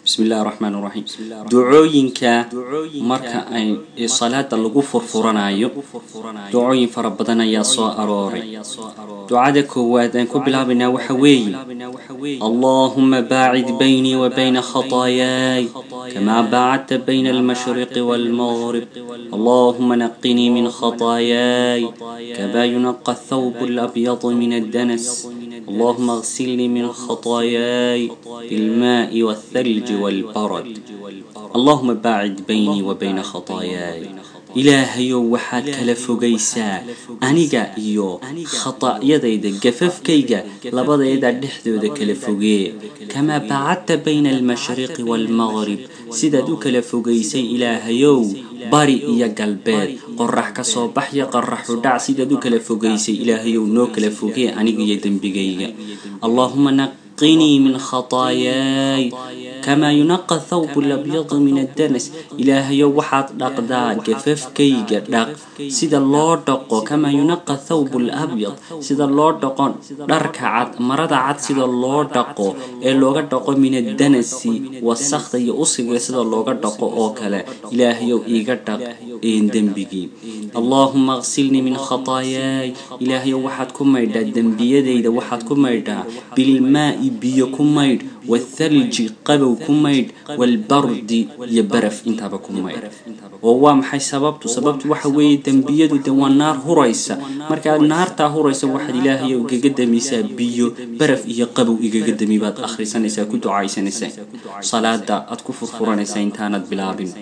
bismi illahi raxmaan raxiim ducooyinka marka ay salaada lagu furfuranayo ducooyin fara badan ayaa soo arooray ducada koowaad aan ku bilaabaynaa waxa weeye allahuma baacid baynii wa bayna khataayaay kamaa baacadta bayna almashriqi waalmaghrib allahuma naqinii min khataayaay kamaa yunaqa athawb alabyadu min addanas اللهم اغسلني من خطاياي بالماء والثلج والبرد اللهم باعد بيني وبين خطاياي ilaahayow waxaad kala fogaysaa aniga iyo khataa'yadayda gafafkayga labadeeda dhexdooda kala fogee kamaa baacadta bayna almashriqi waalmaqrib sidaad u kala fogaysay ilaahayow bari iyo galbeed qorax ka soo baxya qoraxu dhac sidaad u kala fogaysay ilaahayow noo kala fogee aniga iyo dembigayga allaahuma naqinii min khataayaay kamaa yunaqa thawbu labyadu min addanas ilaahayow waxaad dhaqdaa gafafkayga dhaq sida loo dhaqo kamaa yunaqa thawbu labyad sida loo dhaqo dharka cad marada cad sida loo dhaqo ee looga dhaqo min addanasi wasakda iyo usiga sida looga dhaqo oo kale ilaahayow iiga dhaq dembigii allaahuma aksilnii min khataayaay ilaahayow waxaad ku maydhaa dembiyadayda waxaad ku maydhaa bilmaa'i biyo ku maydh wathalji qabow ku maydh waalbardi iyo baraf intaaba ku maydh oo waa maxay sababtu sababtu waxa weeye dembiyadu de waa naar huraysa markaad naartaa huraysa waxaad ilaahayo igaga damisaa biyo baraf iyo qabow igaga dami baad akhrisanaysaa ku ducaysanaysaa salaada aad ku furfuranaysaa intaanad bilaabin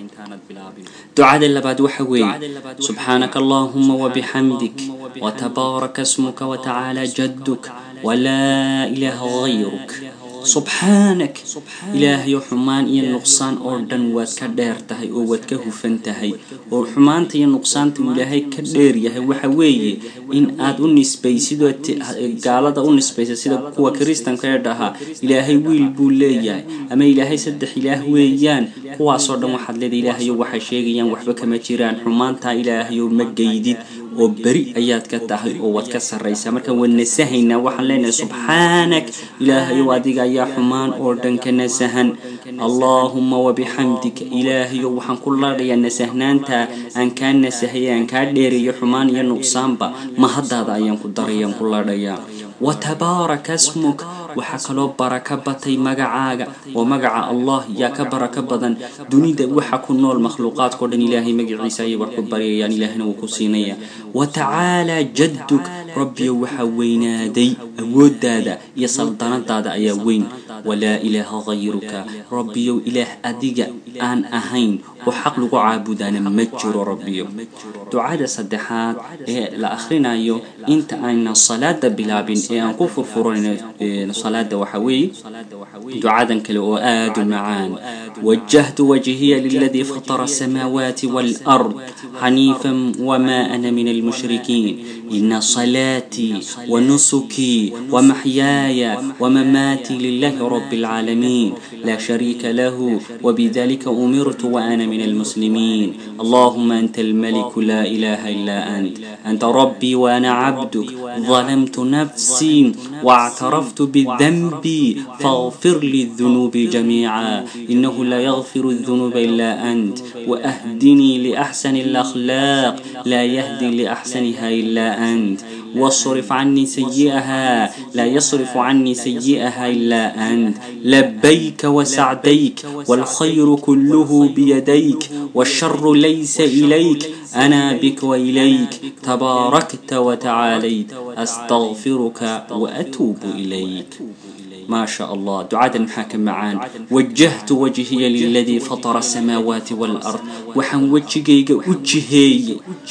ducada labaad waxa weeye subxaanaka allahuma wabixamdik watabaaraka smuka watacaala jadduk walaa ilaaha hayruk subxaanak ilaahayo xumaan iyo nuqsaan oo dhan waad ka dheer tahay oo waad ka hufan tahay oo xumaanta iyo nuqsaanta uu ilaahay ka dheer yahay waxa weeye in aad u nisbaysidoo gaalada u nisbaysa sida kuwa kiristanka ee dhahaa ilaahay wiil buu leeyahay ama ilaahay saddex ilaah weeyaan kuwaasoo dhan waxaad leedahay ilaahayo waxay sheegayaan waxba kama jiraan xumaantaa ilaahayo ma geydid oo beri ayaad ka tahay oo waad ka sarraysaa marka waad nasahaynaa waxaan leenahay subxaanak ilaahayow adiga ayaa xumaan oo dhan ka nasahan allaahuma wabixamdika ilaahayow waxaan ku ladhayaa nasahnaanta aan kaa nasahay aan kaa dheerayo xumaan iyo nuqsaanba mahaddaada ayaan ku darayaan ku ladhayaa watabaaraka smuk waxaa kaloo baraka batay magacaaga oo magaca allah yaa ka baraka badan dunida waxa ku nool makhluuqaadkao dhan ilaahay magaciisa ayay wax ku baryayaan ilaahna wuu ku siinaya watacaalaa jadduk rabbiyo waxaa weynaaday awooddaada iyo saldanadaada ayaa weyn walaa ilaaha hayruka rabbiyow ilaah adiga aan ahayn oo xaq lagu caabudaana ma jiro rabbiyo ducada saddexaad ee la akhrinayo inta aynan salaada bilaabin ee aan ku furfuranayno salaada waxa weeye ducadan kale oo aada u macaan wajahtu wajhiya liladii fatara asamaawaati waalard xaniifan wamaa ana min almushrikiin ina salaatii wanusukii wamaxyaaya wamamaatii lilahi رب العالمين لا شريك له وبذلك أمرت وأنا من المسلمين اللهم أنت الملك لا إله إلا أنت أنت ربي وأنا عبدك ظلمت نفسي واعترفت بذنبي فاغفر لي الذنوب جميعا إنه لا يغفر الذنوب إلا أنت وأهدني لأحسن الأخلاق لا يهدي لأحسنها إلا أنت واصرف عني سيئها لا يصرف عني سيئها إلا أنت لبيك وسعديك والخير كله بيديك والشر ليس إليك أنا بك وإليك تباركت وتعاليت أستغفرك وأتوب إليك ما شاء الله دعاء محاكم معان وجهت وجهي للذي فطر السماوات والأرض وحن وجهي وجهي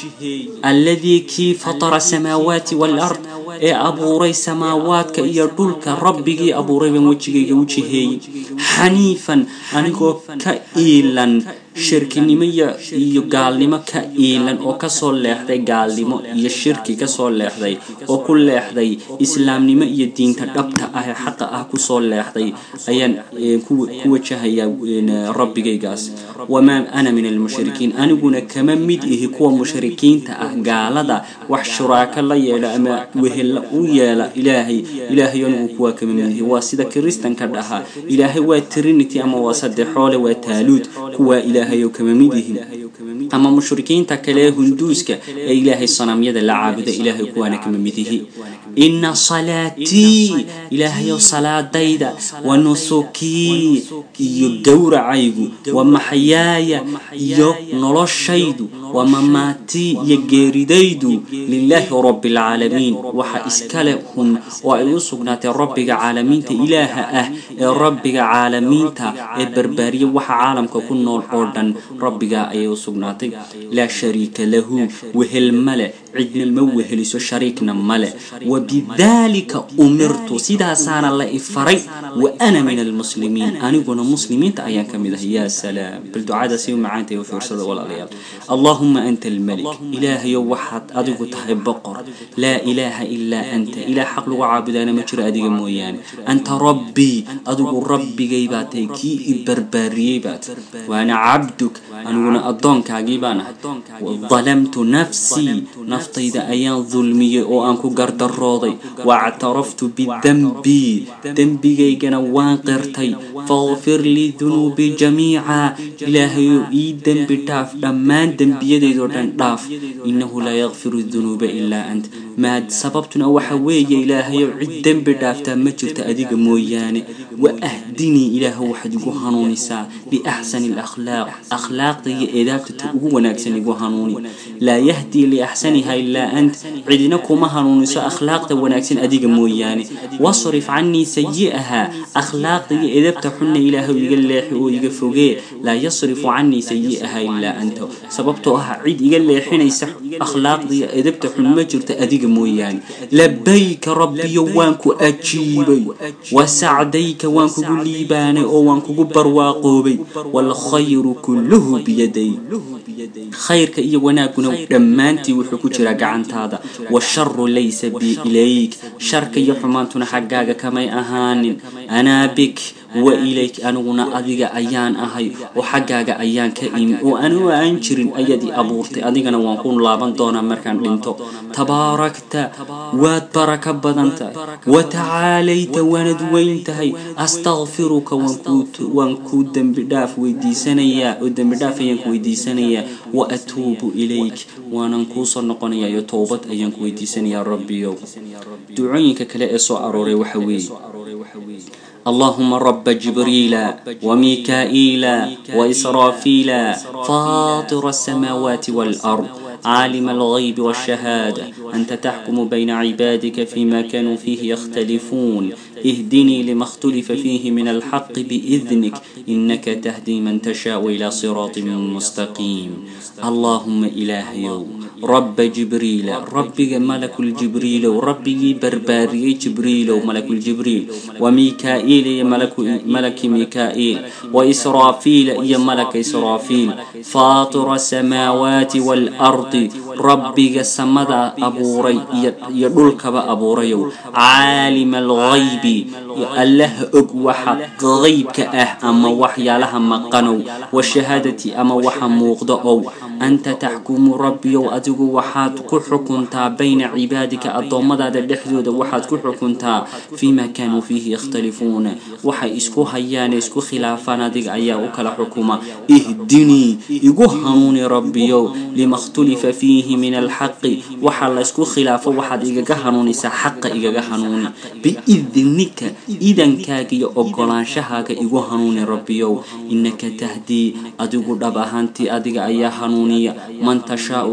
الذي كي فطر السماوات والأرض ee abuuray samaawaadka iyo dhulka rabbigii abuuray baan wejigayga wejihey xaniifan anigoo ka iilan shirkinimo iyo gaalnimo ka iilan oo kasoo leexday gaalnimo iyo shirki kasoo leexday oo ku leexday islaamnimo iyo diinta dhabta ah ee xaqa ah kusoo leexday ayaan ku wajahayaa rabbigaygaas wamaa ana min almushrikiin aniguna kama mid ihi kuwa mushrikiinta ah gaalada wax shuraako la yeela ama wehella u yeela ilaahay ilaahay anigu kuwaa kama mid ihi waa sida kiristanka dhahaa ilaahay waa trinity ama waa saddexoole waa taaluud kuwaa ilaahay oo kama mid ihi ama mushrikiinta kale ee hunduuska ee ilaahay sanamyada la caabuda ilaahay kuwaana kama mid ihi ina salaatii ilaahayow salaadayda wa nusukii iyo gowracaygu wa maxyaaya iyo noloshaydu wa mamaatii iyo geeridaydu lilaahi rabbi alcaalamiin waxa iskale hun oo ay u sugnaatay rabbiga caalamiinta ilaaha ah ee rabbiga caalamiinta ee barbaariya waxa caalamka ku nool oo dhan rabbiga ayay u sugnaatay laa shariika lahu wehel male cidna ma weheliso shariikna male wabidaalika umirtu sidaasaana la ifaray wa ana min almuslimiin aniguna muslimiinta ayaan ka mid ahay yaa salaam bal ducada si u macaantay u fiirsada walaalayaal allahuma anta almalik ilaahayow waxaad adigu tahay boqor laa ilaaha ilaa anta ilaah xaq lagu caabudaana ma jiro adiga mooyaane anta rabbii adigu rabbigay baa tahay kii i barbaariyey baat waana cabduk aniguna addoonkaagii baan ahay dalamtu nafsii naftayda ayaan dulmiyey oo aan ku gardarooday waactaraftu bidembii dembigaygana waan qirtay faqfir lii dunuubii jamiica ilaahayow ii dembi dhaaf dhammaan dembiyadeydoo dhan dhaaf innahu laa yakfiru dunuuba ilaa ant maad sababtuna waxa weeye ilaahayow cid dembi dhaaftaa ma jirto adiga mooyaane wa ahdinii ilaahow waxaad igu hanuunisaa biaxsani alakhlaaq akhlaaqda iyo eedaabta ta ugu wanaagsan igu hanuuni laa yahdii liaxsaniha ilaa ant cidina kuma hanuuniso akhlaaqda wanaagsan adiga mooyaane wasrif canii sayi'aha akhlaaqda iyo edabta xunna ilaahow iga leexi oo iga fogee laa yasrifu canii sayi'aha ilaa anta sababtoo ah cid iga leexinaysa akhlaaqda iyo edabta xun ma jirto adiga mooyaane labayka rabbiyo waan ku ajiibay wasacdayka waan kugu liibaanay oo waan kugu barwaaqoobay waalkhayru kulluhu biyaday khayrka iyo wanaaguna dhammaantii wuxuu ku jiraa gacantaada washaru laysa bi ilayk sharka iyo xumaantuna xaggaaga kamay ahaanin anaa bik wa ilayk aniguna adiga ayaan ahay oo xaggaaga ayaan ka imi oo anigu aan jirin ayaad i abuurtay adigana waan ku laaban doonaa markaan dhinto tabaarakta waad baraka badan tahay wa tacaalayta waanad weyn tahay astakfiruka waan kuu dembi dhaaf weydiisanayaa oo dembi dhaaf ayaan ku weydiisanayaa wa atuubu ilayk waanan kuusoo noqonayaa iyo towbad ayaan ku weydiisanayaa rabbiyow ducooyinka kale ee soo arooray waxa weeye اللهم رب جبريل وميكائيل وإسرافيل فاطر السماوات والأرض عالم الغيب والشهادة أنت تحكم بين عبادك فيما كانوا فيه يختلفون اهدني لما اختلف فيه من الحق بإذنك إنك تهدي من تشاء إلى صراط مستقيم اللهم إله يوم رب جبريل ربي ملك الجبريل ربي برباري جبريل وملك الجبريل وميكائيل يا ملك ملك ميكائيل وإسرافيل يا ملك إسرافيل فاطر السماوات والأرض ربي سمدا أبوري يدلك أبوري عالم الغيب الله أقوح غيبك أه أما وحيا لها مقنو والشهادة أما وحا موقضأو أنت تحكم ربي وأدقو وحاد كحكمتا بين عبادك الضمدا الدحدود وحاد كحكمتا فيما كانوا فيه يختلفون وحا إسكو هيان إسكو خلافان ديق أيا وكلا حكومة اهدني إيقو هنوني ربي لما اختلف فيه من الحق وحا إسكو خلافة وحاد إيقا هنوني سحق إيقا هنوني بإذنك إذن كاكي أقلان شهاك إيقو هنوني ربي إنك تهدي أدقو دبهانتي أدق أيا هنوني من تشاء عدة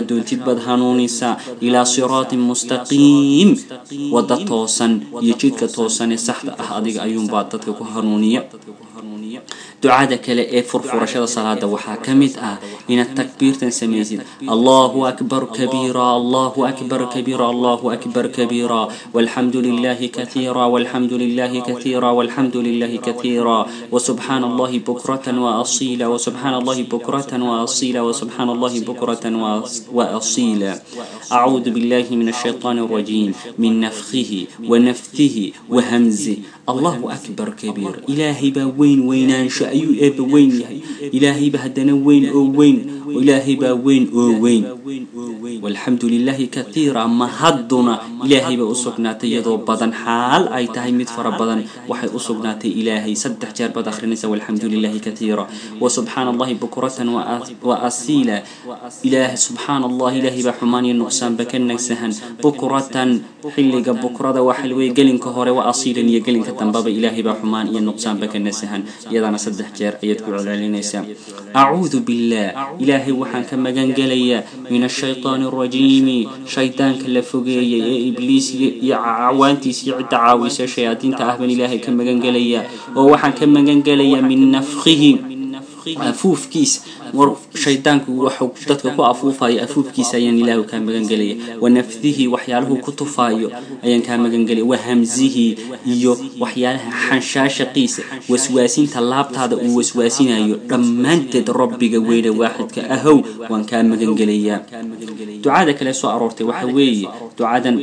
doontid baad hanuunisaa ilaa siraatin mustaqiim wadda toosan iyo jidka toosan ee saxda ah adiga ayuunbaa dadka ku hanuuniya ducada kale ee furfurashada salaada waxaa ka mid ah inaad takbiirtan samaysid allahu akbar kabiira allahu akbar kabiira allahu akbar kabiira walxamdu lilahi kathiira walxamdu lilahi kathiira walxamdu lilahi kathiira وسبحان الله بكرة وأصيلا وسبحان الله بكرة وأصيلا وسبحان الله بكرة وأصيلا أعوذ بالله من الشيطان الرجيم من نفخه ونفثه وهمزه الله أكبر كبير إلهي با وين وينان شأيو إيب وين يهي إلهي با هدنا وين أو وين وإلهي با وين أو وين والحمد لله كثيرا ما هدنا إلهي با أسقناتي يدو بدن حال أي تهي مدفر بدن وحي أسقناتي إلهي سدح جار بد أخرنسا والحمد لله كثيرا وسبحان الله بكرة وأصيلا إله سبحان الله إلهي با حماني النقصان بكنك سهن بكرة حلق بكرة وحلوي قلن كهوري وأصيلا يقلن كتنباب إلهي با حمان إيا النقصان بكنك سهن يدانا سدح جار أيدكو على أعوذ بالله إلهي وحان كما قنقليا من الشيطان الرجيم شيطان كلا فوقيا إبليس عوانتيس يعد عاويس شياطين تأهبن إلهي كما قنقليا ووحان كما قنقليا من نفخه afuufkiisa war shaydaanku waxuu dadka ku afuufayo afuufkiisa ayaan ilaahu kaa magangelaya wa nafdihi waxyaalahu ku tufaayo ayaan kaa magangelaya wa hamsihi iyo waxyaalaha xanshaashaqiisa waswaasinta laabtaada uu waswaasinayo dhammaanteed rabbiga weyne waaxidka ahow waan kaa magangelayaa ducada kale soo aroortay waxa weeye ducadan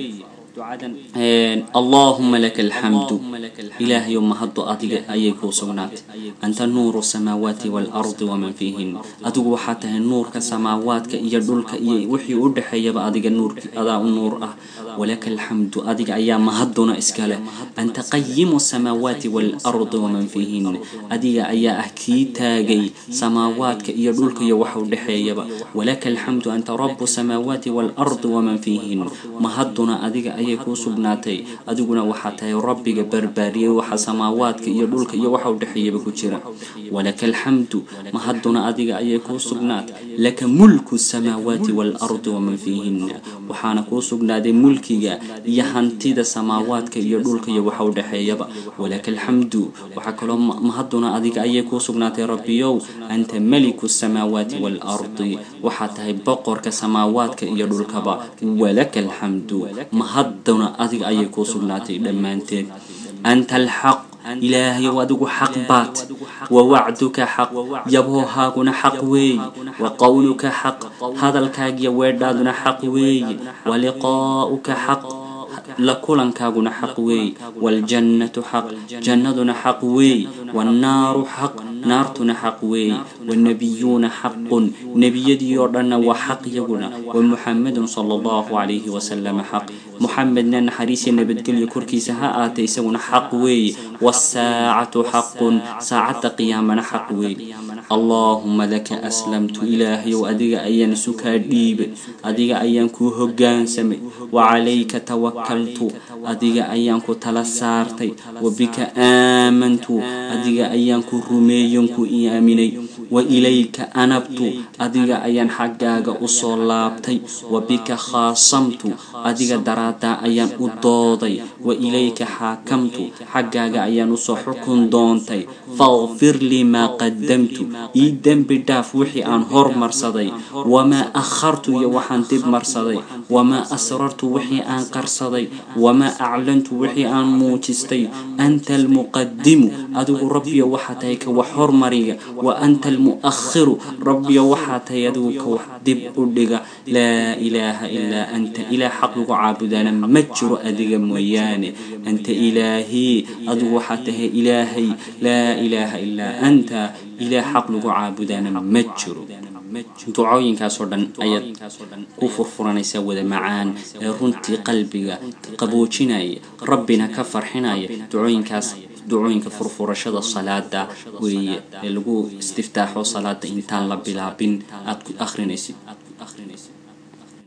اللهم لك الحمد إلهي يوم هدو أدق أيكو سغنات أنت نور السماوات والأرض ومن فيهن أدق حتى النور كسماوات كيدلك وحي أدحي بأدق النور أداء النور أه ولك الحمد أدق أيام هدنا إسكاله أنت قيم السماوات والأرض ومن فيهن أدق أيا أكي تاجي سماوات كيدلك يوحو دحي ولك الحمد أنت رب السماوات والأرض ومن فيهن مهدنا أدق ayay kuu sugnaatay adiguna waxaa tahay rabbiga barbaariyey waxa samaawaadka iyo dhulka iyo waxa u dhexeeyaba ku jira walaka alxamdu mahaduna adiga ayay kuu sugnaatay laka mulku samaawaati waalardi waman fiihinna waxaana kuu sugnaaday mulkiga iyo hantida samaawaadka iyo dhulka iyo waxa u dhexeeyaba walaka alxamdu waxaa kaloo mahaduna adiga ayay kuu sugnaatay rabbiyow anta meliku samaawaati waalardi waxaa tahay boqorka samaawaadka iyo dhulkaba walaka alxamdu mahaduna adiga ayay kuu sugnaatay dhammaanteed anta alxaq ilaahayow adigu xaq baad wa wacduka xaq yaboohaaguna xaq weeye wa qowluka xaq hadalkaagiyo weedhaaduna xaq weeye wa liqaa'uka xaq la kulankaaguna xaq weeye waaljannatu xaq jannaduna xaq weeye wannaaru xaq naartuna xaq weeye wannabiyuuna xaqun nebiyadii oo dhanna waa xaq yaguna wa muxamedun sala allahu calayhi wasalama xaq muxamedna naxariisiya nabadgelyo korkiisa ha aatay isaguna xaq weeye wasaacatu xaqun saacadda qiyaamana xaq weeye allaahuma laka aslamtu ilaahayow adiga ayaan isu kaa dhiibay adiga ayaan kuu hoggaansamay wa calayka tawakaltu adiga ayaan ku tala saartay wa bika aamantu adiga ayaan ku rumeeyon ku aaminay wa ilayka anabtu adiga ayaan xaggaaga usoo laabtay wa bika khaasamtu adiga daraaddaa ayaan u dooday wa ilayka xaakamtu xaggaaga ayaan usoo xukun doontay faqfir lii maa qadamtu ii dembi dhaaf wixii aan hormarsaday wamaa akhartu iyo waxaan dib marsaday wamaa asrartu wixii aan qarsaday wamaa aclantu wixii aan muujistay anta almuqadimu adigu rabbiyo waxaa tahay ka wax hormariga wa anta almu'akhiru rabbiyo waxaa tahay adigu ka wax dib u dhiga laa ilaaha ilaa anta ilaah xaq lagu caabudana ma jiro adiga mooyaane anta ilaahii adigu waxaa tahay ilaahay laa ilaaha ilaa anta ilaah xaq lagu caabudana ma jiro ducooyinkaasoo dhan ayaad ku furfuranaysaa wada macaan ee runtii qalbiga qaboojinaya rabbina ka farxinaya ducooyinkaas ducooyinka furfurashada salaada weeye ee lagu istiftaaxo salaada intaan la bilaabin aad ku akhrinaysid